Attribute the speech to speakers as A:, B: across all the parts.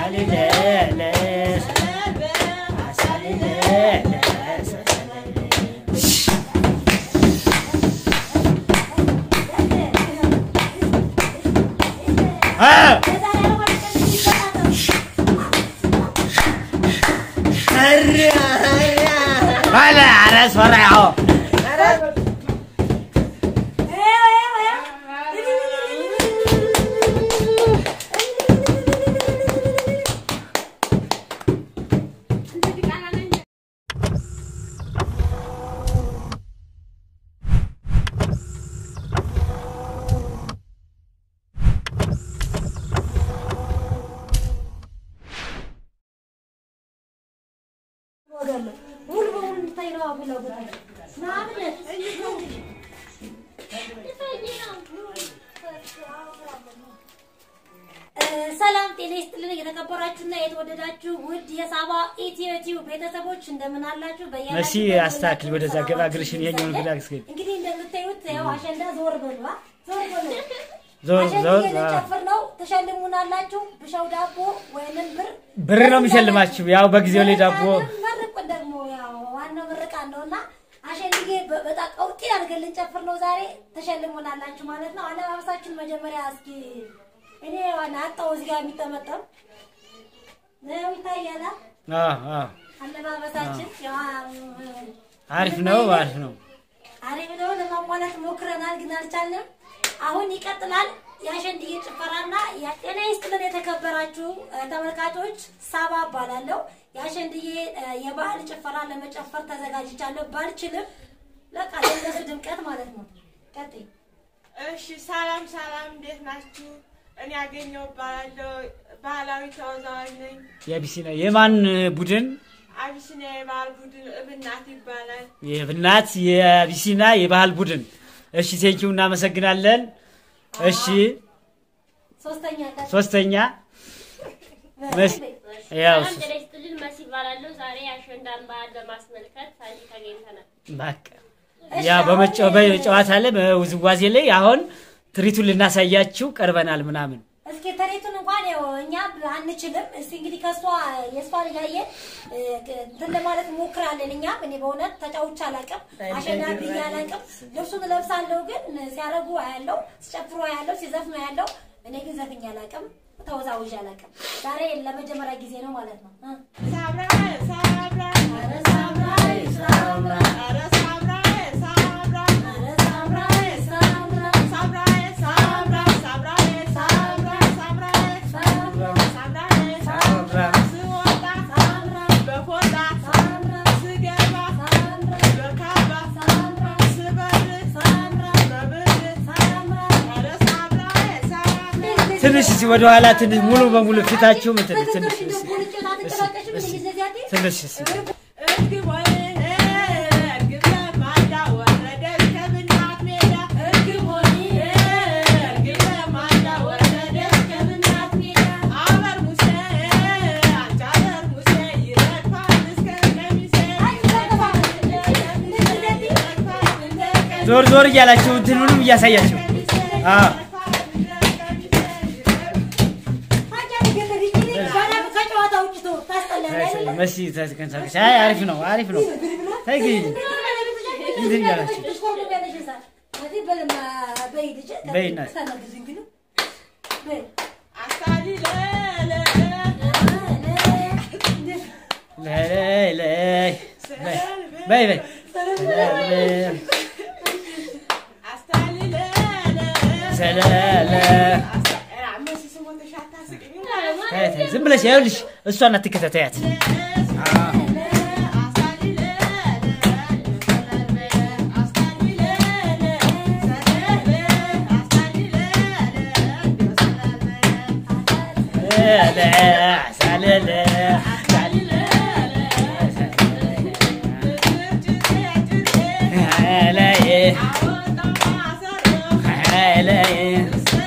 A: አሳልለ ባለ አረስ ፈራዖ
B: ሙሉ በሙሉ እንድታይ ነው ፍላጎታቸው። ማምነት ሰላም ጤና ይስጥልን። የተከበራችሁና የተወደዳችሁ ውድ የሳባ ኢትዮ ቲዩብ ቤተሰቦች እንደምን አላችሁ? በያላችሁበት
A: መሲ አስተካክል፣ ወደዛ ገባ እግርሽን ይሄኛውን ግራ አስገቢ።
B: እንግዲህ እንደምታዩት ያው አሸንዳ ዞር በሉ አ? ዞር በሉ
A: ዞር
B: አሸንዳ
A: ዞር
B: እየጨፍር ነው። ትሸልሙናላችሁ። ብሻው ዳቦ ወይንም ብር
A: ብር ነው የሚሸልማችሁ። ያው በጊዜው ላይ ዳቦ
B: መርቁን ደግሞ ያው ዋናው ምርቃት ነውና አሸንድዬ በ- በጣም ቀውጢ አድርገን ልንጨፍር ነው ዛሬ። ተሸልሙናላችሁ ማለት ነው። አለባበሳችን መጀመሪያ እስኪ እኔ ዋና አጣው እዚህ ጋር የሚጠመጠም ነው ይታያል። አ?
A: አዎ አዎ
B: አለባበሳችን ያው
A: አሪፍ ነው አሪፍ ነው።
B: አሪፍ ነው። ለማሟላት ሞክረናል ግን አልቻልንም። አሁን ይቀጥላል የአሸንድዬ ጭፈራና ጤና ይስጥልን የተከበራችሁ እ፣ ተመልካቾች ሳባ እባላለሁ። የአሸንድዬ እ፣ የባህል ጭፈራ ለመጨፈር ተዘጋጅቻለሁ። ባልችልም በቃ ለእነሱ ድምቀት ማለት ነው። ቀጥይ።
C: እሺ ሰላም ሰላም፣ እንዴት ናችሁ? እኔ ያገኘው እባላለሁ። ባህላዊ ተወዛዋዥ ነኝ።
A: የአቢሲና የማን ቡድን?
C: አቢሲኒያ የባህል ቡድን እብናት ይባላል።
A: የብናት የአቢሲና የባህል ቡድን። እሺ ቴንኪው እናመሰግናለን። እሺ
B: ሶስተኛ ቀጥይ።
A: ሶስተኛ መስ- ያው
D: ሰላም ጤና ይስጥልን። መሲ እባላለሁ። ዛሬ የአሸንዳን በዓል ለማስመልከት ሳንዲ ተገኝተናል።
A: በቃ ያ በመጫ- በጨዋታ ላይ በውዝዋዜ ላይ አሁን ትርኢቱን ልናሳያችሁ ቀርበናል ምናምን
B: እስኪ ተሬቱን እንኳን ያው እኛ አንችልም። እስቲ እንግዲህ ከሷ የእሷን እያየን እ፣ እንትን ለማለት ሞክራለን። እኛም እኔ በእውነት ተጫውቼ አላውቅም፣ አሸናፊ አላውቅም። ልብሱን እለብሳለሁ ግን ሲያረጉ አያለው፣ ሲጨፍሩ አያለው፣ ሲዘፍኑ አያለው። እኔ ግን ዘፍኜ አላውቅም፣ ተወዛውዤ አላውቅም። ዛሬ ለመጀመሪያ ጊዜ ነው ማለት ነው። እ።
C: ሳምራይ ሳምራይ
B: ኧረ ሳምራይ ሳምራይ
C: ኧረ ሳምራይ ሳምራይ
B: ኧረ ሳምራይ ሳምራይ
C: ሳምራይ ሳምራይ ሳምራይ ሳምራይ ሳምራይ ሳምራይ ሳምራይ ስወጣ
B: ሳምራይ
C: በፎጣ
B: ሳምራይ
C: ስገባ
B: ሳምራይ
C: በካባ
B: ሳምራይ
C: ስበር
B: ሳምራይ
C: በብር
B: ሳምራይ
C: ኧረ ሳምራይ ሳምራይ
A: ትንሽ እስኪ ወደኋላ ትንሽ ሙሉ በሙሉ ፊታችሁ ምትል ትንሽ
B: ትንሽ
A: ትንሽ እስኪ
C: እርግብ ወይ እርግብ ለማዳ ወረደች ከብናት ሜዳ እርግብ ሆይ እርግብ ለማዳ ወረደች ከብናት ሜዳ አበር ሙሴ አንቺ አበር ሙሴ ይረግፋል እስከ ቀሚሴ ይረግፋል እንደ ቀሚሴ
A: ዞር ዞር እያላችሁ እንትኑንም እያሳያችሁ አዎ
B: ከጨዋታ ውጭ ተው፣ ታስጠላለህ አይደለ?
A: መሲ ተንቀሳቀሽ። አይ አሪፍ ነው አሪፍ ነው። ተይ ግን እንትን እያላችሁ
B: ትሽኮርመሚያለሽ እዛ። ስለዚህ በልማ በይ ልጄ፣
A: በይ እናት።
B: ታናግሪኝ ግን በይ።
C: አሳሊ ለለ
A: ለይ ለይ በይ በይ
C: አስታሊ ለለ
A: ሰለለ
C: መሲ ስሞን ተሻታ ስቅኝ
A: ተይ ተይ ዝም ብለሽ ይኸውልሽ እሷን አትከታተያት። ሰለ ሰለለ ለይ ለይ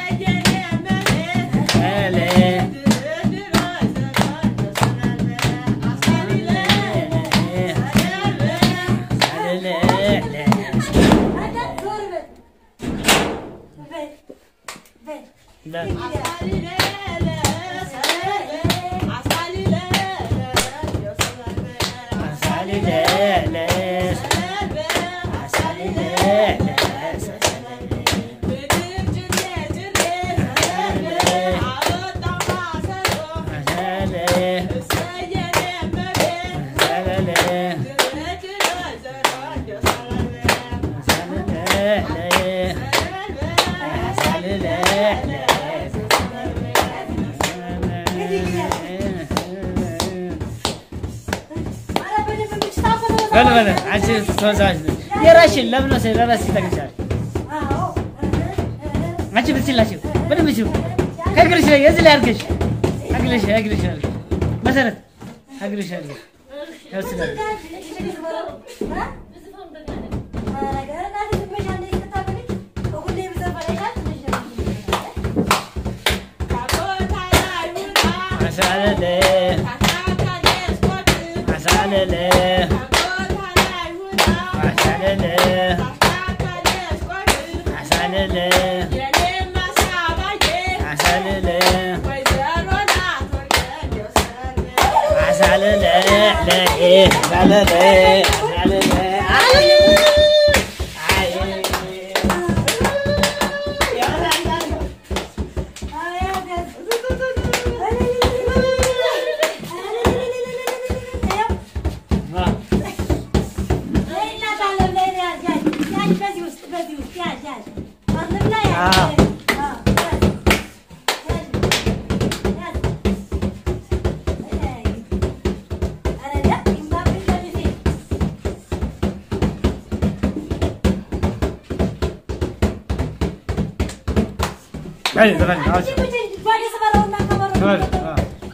A: ለይ
B: አንዳንድ ዞር በል። በይ፣ በይ።
A: በል በል አንቺ ተወዛዋዥ ነሽ። የራስሽን ለምን ወሰድሽ? ለራስሽ ተገኝቻለሽ።
B: አዎ
A: አንቺ ብትችላቸው በደንብ ችሉ። ከእግርሽ ላይ እዚህ ላይ አድርገሽ እግርሽ እግርሽ አድርገሽ መሰረት እግርሽ አድርገሽ ያው ስላለ አሳለለ አሳለለ አሳለለ አሳለለ አሳለለ አሳለለ ለኤ አሳለለ አሳለለ አይ አይ አይ ዘፈን አውጭ ዘፈን አ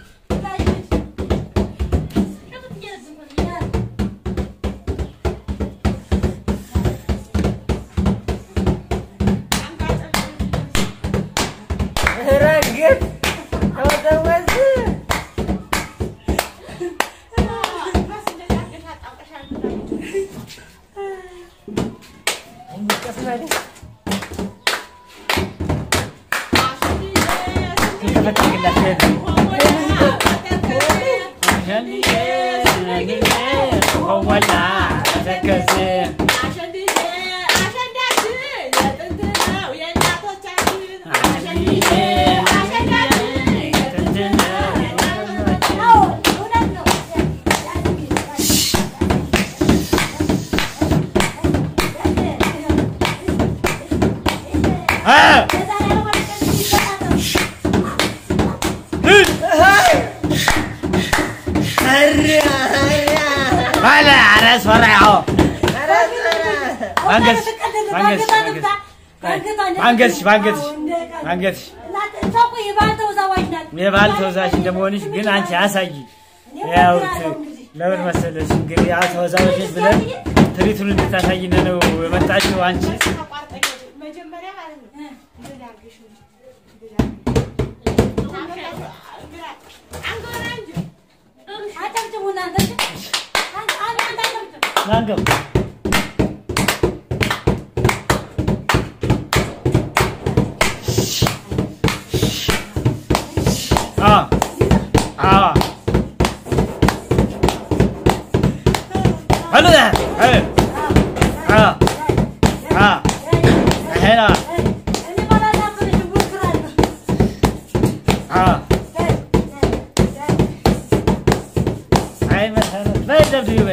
A: ባለ አረስ ፈራው ባንገትሽ ባንገትሽ ባንገትሽ ባንገትሽ ባንገትሽ የባህል ተወዛዋዥ እንደመሆንሽ ግን አንቺ አሳይ። ያው ለምን መሰለሽ እንግዲህ ያው ተወዛዋዦች ብለን ትርኢቱን እንድታሳይን ነው የመጣችው አንቺ
C: መጀመሪያ ማለት ነው እንደዚህ አድርገሽ ነው አንጎራ እንጂ
A: ናንገብ አ አ አሉ አ አ አ ሄና አ አይ መሰረት በደብ ይበ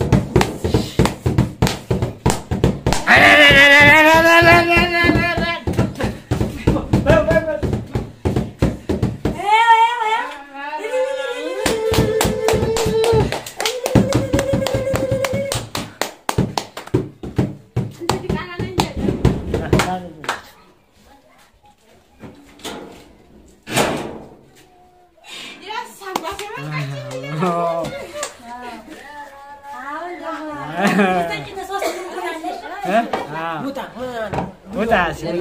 A: ውጣ ሲል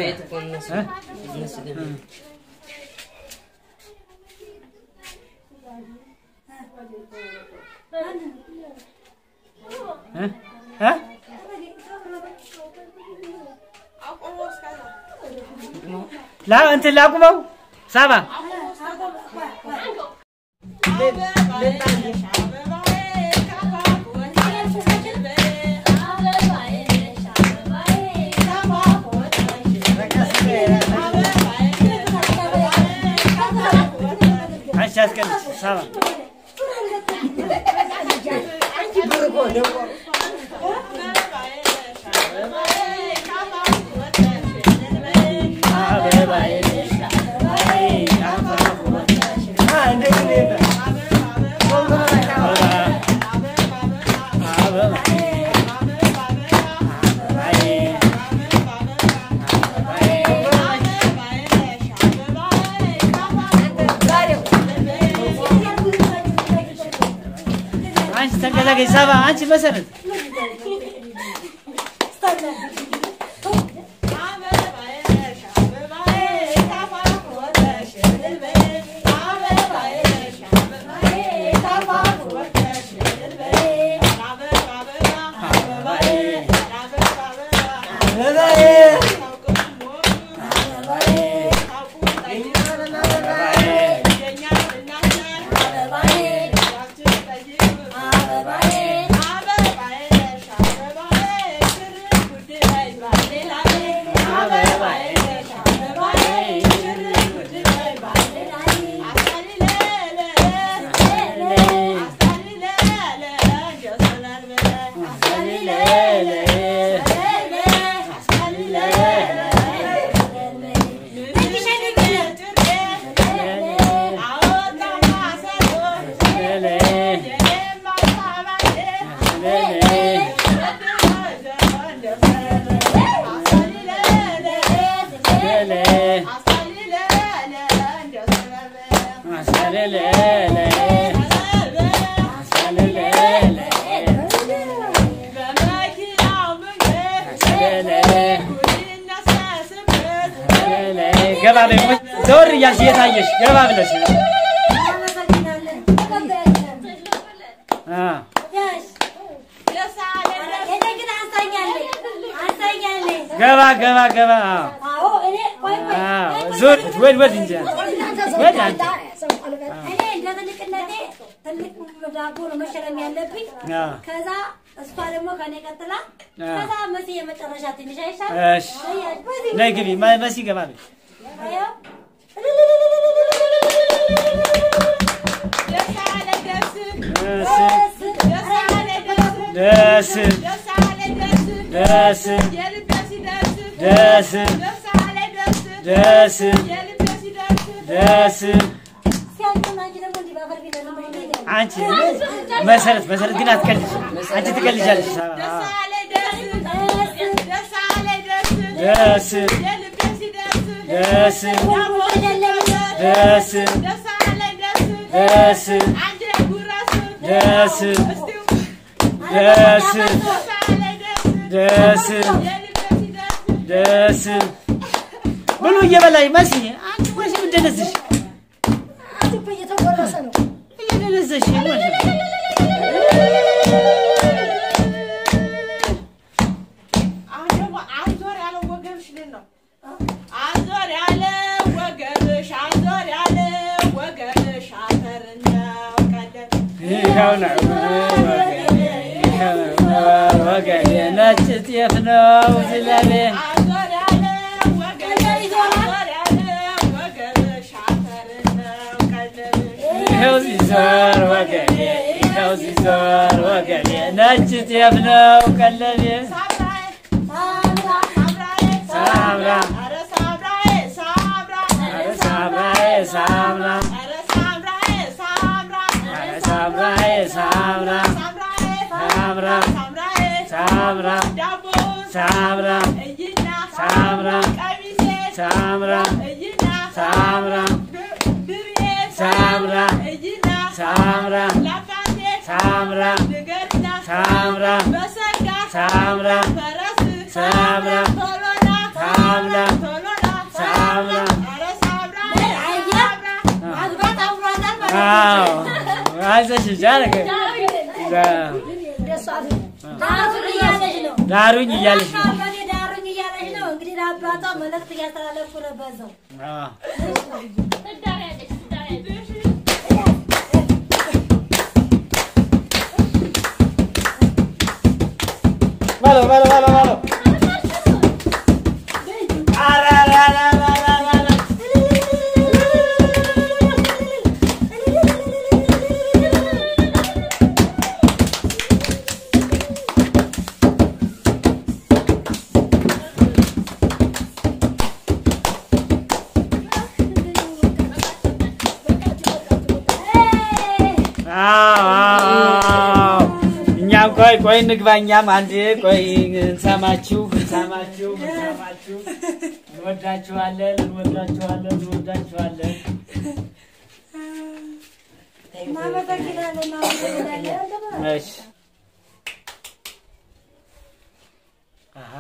A: እ እ ላ እንትን ላቁመው ሳባ አንቺ አስቀድሽ ሳባ አበባዬ ነሽ አበባዬ አበባ አበባ ተንቀሳቀሽ ሰባ አንቺ መሰረት ገባ በይ ዘወር እያልሽ እየታየሽ ገባ ብለሽ አ ገባ ገባ ገባ አዎ አዎ ዞር ወድ ወድ እንጂ ወድ አንቺ
B: እኔ እንደ ትልቅነቴ ትልቅ ዳቦ ነው መሸለም ያለብኝ።
A: አ
B: ከዛ እሷ ደግሞ ከኔ ቀጥላ
A: አ
B: ከዛ መሲ የመጨረሻ ትንሽ አይሻል?
A: እሺ ነይ ግቢ መ- መሲ ገባ በይ ደስ ደስ ደስ ደስ ደስ አንቺ መሰረት መሰረት ግን አትቀልጅ አንቺ ትቀልጃለሽ አ ደስ ደስ ደስ ደስ ደስ ደስ ደስ ደስ ብሉ እየበላኝ መሲ አንቺ ወሽ እንደነዝሽ እየደነዘሽ
C: አዞር ያለው ወገብሽ ልን ነው። አዞር ያለ ወገብሽ አዞር ያለ ወገብሽ አፈር ነው ቀደም
A: ይኸው ነው ወገኔ ይኸው ነው ወገኔ ነጭ ጤፍ ነው ዝለቤ
C: አዞር ያለ ወገብሽ አዞር ያለ ወገብሽ አፈር ነው ቀደም
A: ይኸው ሲዞር ወገኔ ይኸው ሲዞር ወገኔ ነጭ ጤፍ ነው ቀለቤ
C: ሳምራዬ ሳምራዬ
A: ሳምራ
C: ኧረ ሳምራዬ ሳምራ
A: ኧረ ሳምራዬ ሳምራ
C: ኧረ ሳምራዬ ሳምራ
A: ኧረ ሳምራዬ ሳምራ
C: ሳምራዬ
A: ሳምራ
C: ሳምራዬ
A: ሳምራ
C: ዳቦውን
A: ሳምራ
C: እይና
A: ሳምራ
C: ቀሚሴ
A: ሳምራ
C: እይና
A: ሳምራ
C: ድርዬ
A: ሳምራ
C: እይና
A: ሳምራ
C: ላባቴ
A: ሳምራ
C: ንገርና
A: ሳምራ
C: በሰጋ
A: ሳምራ
C: ፈረስ
A: ሳምራ
C: ቶሎና
A: ሳምራ
C: ቶሎና
A: ሳምራ
C: ኧረ ሳምራ
A: አዎ አይዞሽ ጃረገ
B: ዳሩኝ እያለች ነው።
A: ዳሩኝ እያለሽ ነው
B: በእኔ ዳሩኝ እያለች ነው። እንግዲህ ለአባቷ መልዕክት እያስተላለፍኩ ነው በዛው
A: አዎ
D: ትዳር ያለች ትዳር ያለች
A: በለው በለው በለው በለው ኧረ ኧረ ኧረ ኧረ ኧረ ኧረ አዎ አዎ እኛም ቆይ ቆይ እንግባ እኛም አንድ ቆይ እንሰማችሁ እንሰማችሁ እንሰማችሁ እንወዳችኋለን እንወዳችኋለን እንወዳችኋለን
B: እናመሰግናለን እናመሰግናለን።
A: እሺ አሃ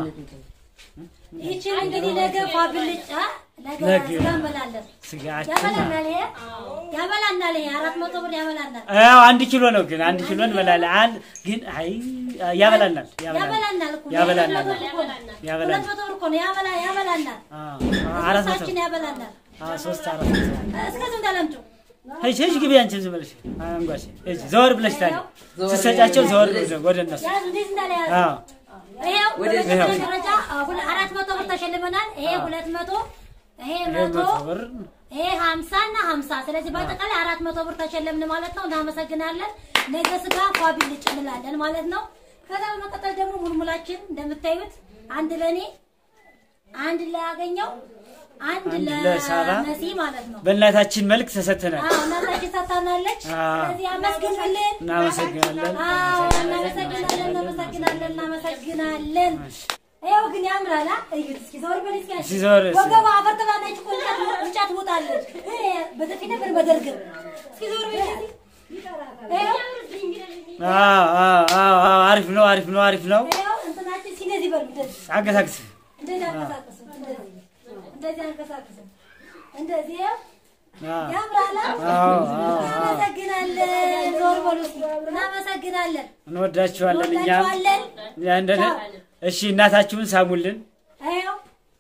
B: ይችን እንግዲህ ነገ ፋብልጭ ነገ
A: ነገ።
B: ስጋ እንበላለን።
A: ስጋችን
B: ያበላናል ይሄ ያበላናል ይሄ አራት መቶ ብር ያበላናል
A: አዎ አንድ ኪሎ ነው ግን አንድ ኪሎ እንበላለን። አንድ ግን አይ ያበላናል ያበላናል
B: ያበላናል እኮ
A: ያበላናል
B: ሁለት መቶ ብር እኮ ነው። ሁለት
A: ያበላናል
B: መቶ ብር እኮ ነው ያበላ ያበላናል
A: አዎ አራት መቶ
B: ሶስታችን ያበላናል።
A: አዎ ሶስት አራት መቶ
B: እስከዚህ እንዳለምጩ
A: ሂጅ ሂጅ ግቢ አንቺም ዝም ብለሽ አንጓሽ ሂጅ ዘወር ብለሽ ታዲያ ስትሰጫቸው ዘወር ብለሽ ወደ እነሱ
B: ያዝ እንዴት እንዳለ ያዝ
A: አዎ
B: ይሄው በመጀመሪያ
A: ይሄው።
B: ደረጃ አ, ሁለ- አራት መቶ ብር ተሸልመናል። ይሄ ሁለት መቶ ይሄ
A: ይሄ
B: መቶ
A: መቶ ብር
B: ይሄ ሀምሳ እና ሀምሳ ስለዚህ በአጠቃላይ አራት መቶ ብር ተሸለምን ማለት ነው። እናመሰግናለን። ነገ ስጋ ኳቢ ልጭ እንላለን ማለት ነው። ከዛ በመቀጠል ደግሞ ሙልሙላችን እንደምታዩት አንድ ለእኔ አንድ ላገኘው አንድ
A: አንድ ለሳራ
B: ለመሲ ማለት ነው።
A: በእናታችን መልክ ተሰጥተናል።
B: አዎ እናታችን ሰጥታናለች።
A: አዎ።
B: ስለዚህ አመስግኑልን።
A: እናመሰግናለን።
B: አዎ እናመሰግናለን፣ እናመሰግናለን፣ እናመሰግናለን። ይኸው ግን ያምራል። አ? እዩት እስኪ ዞር በል እስኪ አንቺ።
A: እስኪ ዞር እስኪ።
B: ወገቧ አፈር ትባላለች እኮ እንጨት እንጨት ውጣለች። እ በጥፊ ነበር በደርግም። እስኪ ዞር በል እስኪ። ይኸው
A: አዎ አዎ አዎ አዎ አሪፍ ነው አሪፍ ነው አሪፍ ነው።
B: ይኸው እንትናችን እስኪ እንደዚህ በሉ እንደዚህ
A: አንቀሳቅስ
B: እንደዚህ አንቀሳቅሱ እንደዚህ እንደዚህ አንቀሳቅሱ እንደዚህ ይኸው
A: አዎ
B: ያምራል። አ?
A: አዎ አዎ አዎ
B: እናመሰግናለን። ዞር በሉ እስኪ። እናመሰግናለን።
A: እንወዳችኋለን እኛም
B: እንወዳችኋለን።
A: ያ እንደነ እሺ እናታችሁን ሳሙልን።
B: ይኸው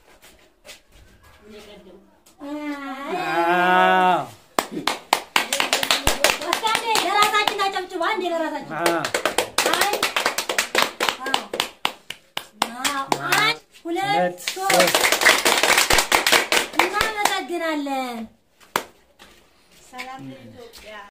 A: አዎ
B: እስኪ አንዴ ለራሳችን አጨብጭቡ። አንዴ ለራሳችን
A: አዎ
B: አንድ አዎ፣ አዎ፣ አንድ ሁለት
A: ሁለት
B: ሶስት
A: ሶስት
B: እናመሰግናለን።
C: ሰላም ለኢትዮጵያ